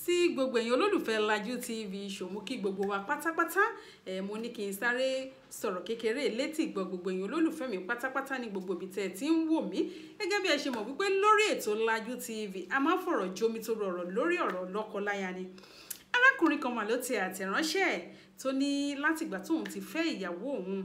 sí gbogbo èèyàn olólùfẹ́ Lajú TV ṣòmú kí gbogbo wa pátápátá ẹ̀ mo ní kí n sáré sọ̀rọ̀ kékeré létí ìgbọ́ gbogbo èèyàn olólùfẹ́ mi pátápátá ní gbogbo ibi tẹ́ ẹ ti ń wò mí gẹ́gẹ́ bí ẹ ṣe mọ̀ wípé lórí ètò Lajú TV a máa ń fọ̀rọ̀ jomi tó rọrọ̀ lórí ọ̀rọ̀ lọ́kọ-láya ni arákùnrin kan mà ló ti àtẹ̀ránṣẹ́ ẹ̀ tó ní látìgbà tóun ti fẹ́ ìyàwó òun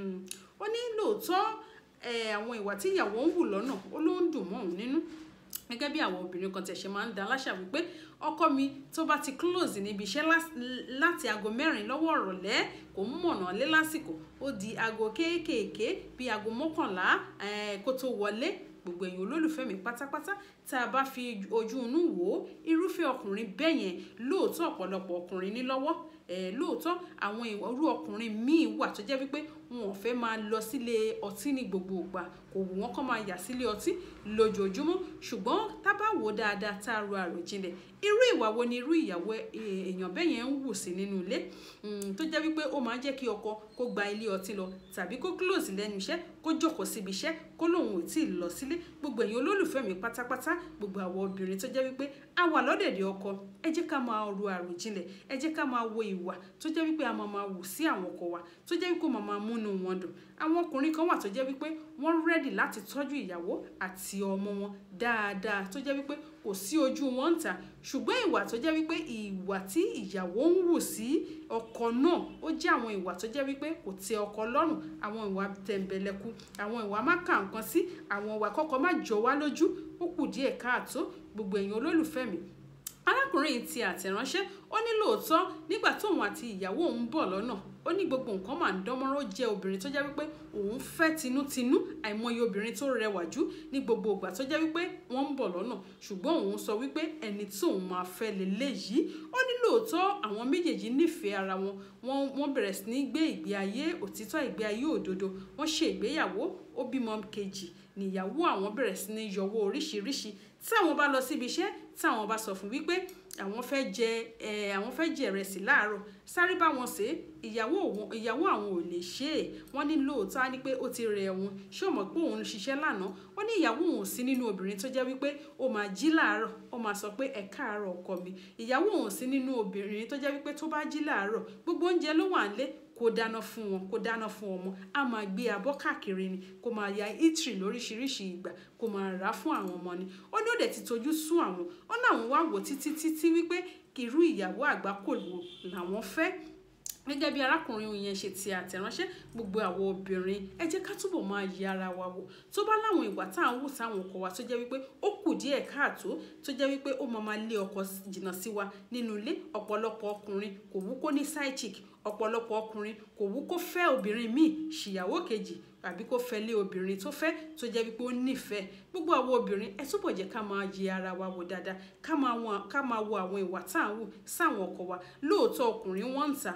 ó ní lóòótọ́ àwọn ìwà tí ìyàwó ń hù lọ́nà ó ló ń dùn mọ́ òun nínú gẹ́gẹ́ bí àwọn obìnrin kan tẹ̀sẹ̀ máa ń da láṣà wípé ọkọ mi tó bá ti close níbi iṣẹ́ láti aago mẹ́rin lọ́wọ́ ọ̀rọ̀lẹ́ kò ń mọ̀nà lé lásìkò ó di aago kéékèèké bíi aago mọ́kànlá kó tó wọlé gbogbo èèyàn olólùfẹ́ mi pátápátá tá a bá fi ojú inú wò ó irúfẹ́ ọkùnrin bẹ́ẹ̀ yẹn lóòótọ́ ọ̀pọ̀lọpọ̀ ọkùnrin ní lọ́wọ́ lóòótọ́ àwọn irú ọkùnrin míì wà tó jẹ́ wípé wọn ò fẹ́ máa lọ sílé ọtí ní gbogbo ìgbà kò wù wọ́n kàn máa yà sílé ọtí lójoojúmọ́ ṣùgbọ́n tá bá wò dáadáa tá a ro àròjinlẹ̀ irú ìwà wo ni irú ìyàwó èèyàn bẹ́ẹ̀ yẹn ń wù sí nínú ilé tó jẹ́ wípé ó máa ń jẹ́ kí ọkọ kó gba ilé ọtí lọ tàbí kó close lẹ́nu iṣẹ́ kó jókòó síbi iṣẹ́ kó lóun ò tí ì lọ sílé gbogbo èèyàn olólùfẹ́ mi pátápátá gbogbo àwọn obìnrin tó jẹ́ wípé a wà lọ́dẹ̀dẹ̀ ọkọ ẹ jẹ́ ká máa ro àròjinlẹ̀ ẹ jẹ́ ká máa wo ìwà tó jẹ́ wípé a máa máa wù sí àwọn ọkọ wa tó jẹ́ wípé ó máa máa múnú wọn dùn àwọn ọkùnrin kan wà tó jẹ́ wípé wọ́n rẹ́dì láti tọ́jú ìyàwó àti ọmọ wọn dáadáa tó jẹ́ wípé kò sí ojú wọn ń ta ṣùgbọ́n ìwà tó jẹ́ wípé ìwà tí ìyàwó ń wù sí ọkọ náà ó jẹ́ àwọn ìwà tó jẹ́ wípé kò tẹ́ ọkọ lọ́rùn àwọn ìwà tẹ̀m̀bẹ̀lẹ̀kù àwọn ìwà má kà nǹkan sí àwọn ìwà kọ́kọ́ má jọ wá lójú ó kù díẹ̀ káàtó gbogbo èèyàn olólùfẹ́ mi arákùnrin ti àtẹ̀ránṣẹ́ ó ní lóòótọ́ nígbà tóun àti ìyàwó òun bọ̀ lọ́nà ó ní gbogbo nǹkan máa ń dánmọ́rán ó jẹ́ obìnrin tó jẹ́ wípé òun fẹ́ tinútinú àìmọye obìnrin tó rẹwà jù ní gbogbo ìgbà tó jẹ́ wípé wọ́n ń bọ̀ lọ́nà ṣùgbọ́n òun sọ wípé ẹni tí òun máa fẹ́ leléyìí ó ní lóòótọ́ àwọn méjèèjì nífẹ̀ẹ́ ara wọn wọ́n bẹ̀rẹ̀ sí ní gbé ìgbé ayé òtítọ́ ìgbé ayé òdodo wọ́n ṣe ìgbéyàwó ó bímọ kejì níyàwó àwọn bẹ̀rẹ̀ sí ní yọwọ́ oríṣiríṣi tí àwọn bá lọ síbi iṣẹ́ tí àwọn bá sọ fún wípé àwọn fẹ́ jẹ ẹ àwọn fẹ́ jẹ ìrẹsì láàárọ̀ sáré bá wọn ṣe ìyàwó òun ìyàwó àwọn ò lè ṣe é wọ́n ní lóòótọ́ á ní pé ó ti rẹ̀ òun ṣé o mọ̀ pé òun ṣiṣẹ́ lánàá ó ní ìyàwó òun sí nínú obìnrin tó jẹ́ wípé ó máa jí láàárọ̀ ó máa sọ pé ẹ káàárọ̀ ọkọ mi ìyàwó òun sí nínú obìnrin tó jẹ́ wípé tó bá jí láàárọ̀ gbogbo oúnjẹ ló wà nílé kó dáná fún wọn kó dáná fún ọmọ a máa gbé abọ́ káàkiri ni kó máa ya itri lóríṣiríṣi ìgbà kó máa rà á fún àwọn ọmọ ni ó ní ó dẹ̀ ti tojú sú àwọn ó ní àwọn wá wò títí títí wípé irú ìyàwó àgbákò wo làwọn fẹ́ gẹ́gẹ́ bí arákùnrin yẹn ṣe ti àtẹ̀ránṣẹ́ gbogbo àwọn obìnrin ẹ jẹ́ ká túbọ̀ máa yẹ ara wa wò tó bá láwọn ìwà tá à ń wù sáwọn ọkọ wa tó jẹ́ wípé ó kù díẹ̀ káàtó tó jẹ́ wípé ó máa máa lé ọkọ jìnnà sí wa nínú ilé ọ̀pọ̀lọpọ̀ ọkùnrin kò wú kó ní side chick ọ̀pọ̀lọpọ̀ ọkùnrin kò wú kó fẹ́ obìnrin míì ṣìyàwó kejì àbí kó fẹ́ lé obìnrin tó fẹ́ tó jẹ́ wípé ó nífẹ̀ẹ́ gbogbo àwọn obìnrin ẹ túbọ̀ jẹ́ ká máa yẹ ara wa wò dáadáa ká máa wo àwọn ìwà tá à ń wù sáwọn ọkọ wa lóòótọ́ ọkùnrin wọ́n ń ta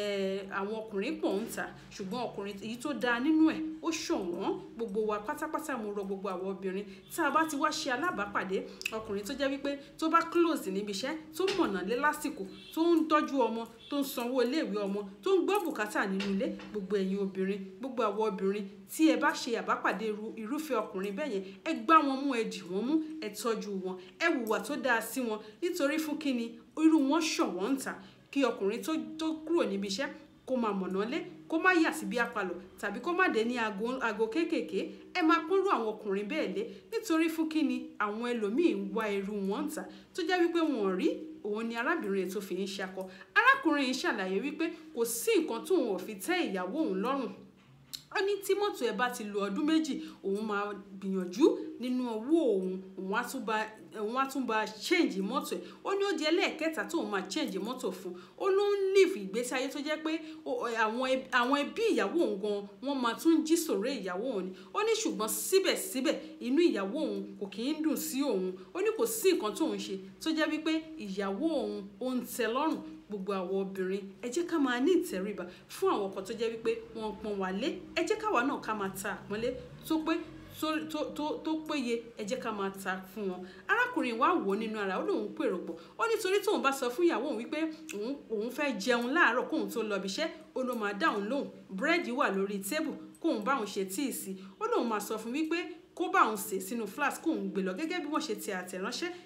àwọn ọkùnrin pọ̀ ń ta ṣùgbọ́n ọkùnrin èyí tó dáa nínú ẹ̀ ó ṣọ̀wọ́n gbogbo wa pátápátá mo rọ gbogbo àwọn obìnrin tá a bá ti wá ṣe alábàápàdé ọkùnrin tó jẹ́ wípé tó bá close níbi iṣẹ́ tó mọ̀nà lé lásìkò tó ń tọ́jú ọmọ tó ń sanwó iléèwé ọmọ tó ń gbọ́ bùkátà nínú ilé gbogbo ẹ̀yin obìnrin gbogbo àwọn obìnrin tí ẹ bá ṣe àbápàdé irúfẹ́ ọkùnrin bẹ́ẹ̀ yẹn ẹ gbá wọn mú ẹ dì wọ́n mú ẹ tọ́jú wọn ẹ hùwà tó dáa sí wọn nítorí fún kíni irú wọn ṣọ̀wọ́n ń ta kí ọkùnrin tó kúrò níbi iṣẹ́ kó máa mọ̀nà lé kó má yà sí bí apalọ̀ tàbí kó má dé ní aago kéékèèké ẹ máa pọ́nrú àwọn ọkùnrin bẹ́ẹ̀ lé nítorí fún kíni àwọn ẹlòmíín wá irú wọn ń ta tó jẹ́ wípé wọn ò rí òun ni arábìnrin ètò fi ń ṣakọ arákùnrin yìí ṣàlàyé wípé kò sí nǹkan tóun ò fi tẹ́ ìyàwó òun lọ́rùn ó ní tí mọ́tò ẹ bá ti lo ọdún méjì òun máa gbìyànjú nínú owó òun òun á tún bá òun á tún bá change mọ́tò ẹ̀ ó ní ó di ẹlẹ́ẹ̀kẹta tóun máa change mọ́tò fún ó ló ń live ìgbésí ayé tó jẹ́ pé àwọn ẹbí ìyàwó òun gan wọ́n máa tún jí sòré ìyàwó òun ni ó ní ṣùgbọ́n síbẹ̀síbẹ̀ inú ìyàwó òun kò kì í dùn sí òun ó ní kò sí nǹkan tóun ṣe tó jẹ́ wípé ìyàwó òun ó ń tẹ́ lọ́rùn gbogbo àwọn obìnrin ẹ jẹ́ ká máa ní ìtẹríba fún àwọn ọkọ tó jẹ́ wípé wọ́n pọ́n wá lé ẹ jẹ́ káwa náà ká máa ta àpọ́nlé tó pé tó péye ẹ jẹ́ ká máa ta fún wọn arákùnrin wa wò nínú ara ó lóun pèrò pọ̀ ó nítorí tóun bá sọ fún ìyàwó òun wípé òun fẹ́ jẹun láàárọ̀ kóun tó lọ ibiṣẹ́ ó ló máa dáhùn lóhùn búrẹ́dì wà lórí tébù kóun báwọn ṣe tíì sí ó lóun máa sọ fún wípé kó bá òun sè sínú flask kóun gbé lọ gẹ́gẹ́ bí wọ́n ṣe ti àtẹ̀ránṣẹ́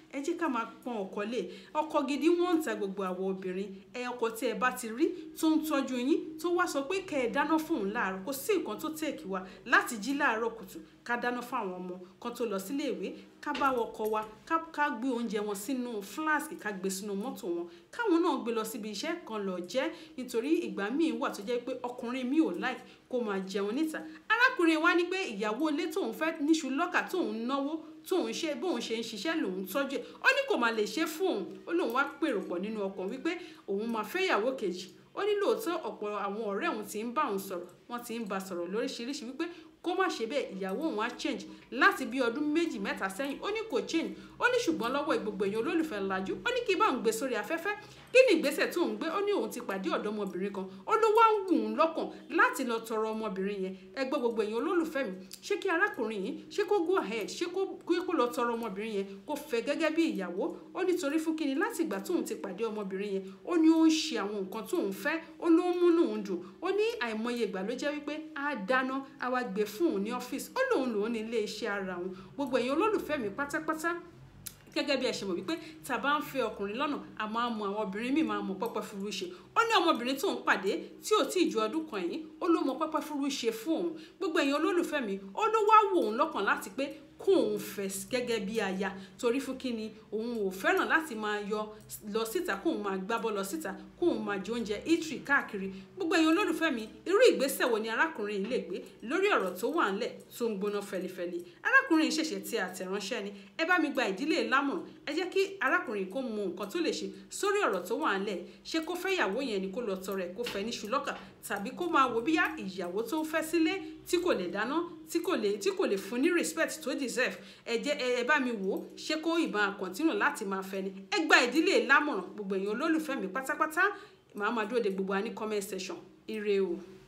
ẹ jẹ́ ká máa pọ́n ọkọ lé ọkọ gidi wọ́n ń ta gbogbo àwọn obìnrin ẹ ọkọ tí ẹ bá ti rí tó ń tọ́jú yín tó wá sọ pé kẹ́ ẹ dáná fún òun láàárọ̀ kò sí nǹkan tó tèkì wa láti jí láàárọ̀ kùtù ká dáná fún àwọn ọmọ kan tó lọ sílé ìwé ká bá wọkọ wa ká gbé oúnjẹ wọn sínú fúláàsì ká gbé sínú mọ́tò wọn káwọn náà gbé lọ síbi iṣẹ́ kan lọ jẹ nítorí ìgbà míì wà tó jẹ́ pé ọkùnrin mi ò láì kó máa jẹun níta arákùnrin wa ní pé ìyàwó ilé tóun fẹ́ níṣu lọ́kà tóun náwó tóun ṣe bóun ṣe ń ṣiṣẹ́ lòun tọ́jú ẹ̀ ó ní kò máa lè ṣe fún òun ó lóun wá pèrò pọ̀ nínú ọkàn wípé òun máa fẹ́ ìyàwó kejì ó ní lóòótọ́ ọ̀pọ̀ àwọn ọ̀rẹ́ òun ti ń bá òun sọ̀rọ̀ wọ́n ti ń bá sọ̀rọ̀ lóríṣiríṣi wípé kó má ṣe bẹ́ẹ̀ ìyàwó òun á change láti bí ọdún méjì mẹ́ta sẹ́yìn ó ní kò change ó ní ṣùgbọ́n lọ́wọ́ gbogbo èèyàn olólùfẹ́ lajú ó ní kí bá òun gbé sórí afẹ́fẹ́ kí ni ìgbésẹ̀ tó ń gbé ó ní òun ti pàdé ọ̀dọ́mọbìnrin kan ó ló wá ń wù ú lọ́kàn láti lọ tọrọ ọmọbìnrin yẹn ẹ gbọ́ gbogbo èèyàn olólùfẹ́ mi ṣé kí arákùnrin yìí ṣé kó go ahead ṣé kó lọ tọrọ ọmọbìnrin yẹn kó fẹ́ gẹ́gẹ́ bí ìyàwó ó ní torí fún kíni láti ìgbà tóun ti pàdé ọmọbìnrin yẹn ó ní ó ń ṣe àwọn nǹkan tóun fẹ́ ó ló ń múnú òun dùn ó ní àìmọye ìgbà ló jẹ́ wípé á dáná á wá gbé fún òun ní ọ́fíìsì ó lóun lòun ní ilé iṣẹ́ ara òun gbogbo èèyàn olólùfẹ́ mi pátápátá gẹ́gẹ́ bí ẹ ṣe mọ̀ wípé tá a bá ń fẹ́ ọkùnrin lọ́nà a máa mọ àwọn obìnrin míì máa mọ pẹ́pẹ́ furu ṣe ó ní ọmọbìnrin tó ń pàdé tí ò tí ì ju ọdún kan yìí ó ló mọ pẹ́pẹ́ furu ṣe fún òun gbogbo èèyàn olólùfẹ́ mi ó ló wá wò òun lọ́kàn láti pé kó òun fẹ́ gẹ́gẹ́ bí aya torí fún kíni òun ò fẹ́ràn láti máa yọ lọ síta kó òun máa gbábọ́ lọ síta kó òun máa jẹ oúnjẹ itri káàkiri gbogbo èèyàn olólùfẹ́ mi irú ìgbésẹ̀ wo ni arákùnrin yìí lè gbé lórí ọ̀rọ̀ tó wà ńlẹ̀ tó ń gbóná fẹlifẹli arákùnrin yìí ṣẹ̀ṣẹ̀ ti àtẹ̀ránṣẹ́ ni ẹ bá mi gba ìdílé lámọ̀ràn ẹ jẹ́ kí arákùnrin kó mọ nǹkan tó lè ṣe sórí ọ̀rọ̀ tó wà ńlẹ̀ ṣé kó fẹ́ ìyàwó yẹn ni kó lọ tọrẹ kó fẹ́ ní ṣùlọ́kà tàbí kó máa wo bíyá ìyàwó tó ń fẹ́ sílé tí kò lè dáná tí kò lè tí kò lè fún ní respect tó deserve ẹ jẹ́ ẹ bá mi wò ó ṣé kó ìbọn continue láti máa fẹ́ ni ẹ gba ìdílé lámọ̀ràn gbogbo èèyàn olólùfẹ́ mi pátápátá màá máa dúró de gbogbo wa ní comment section ire o.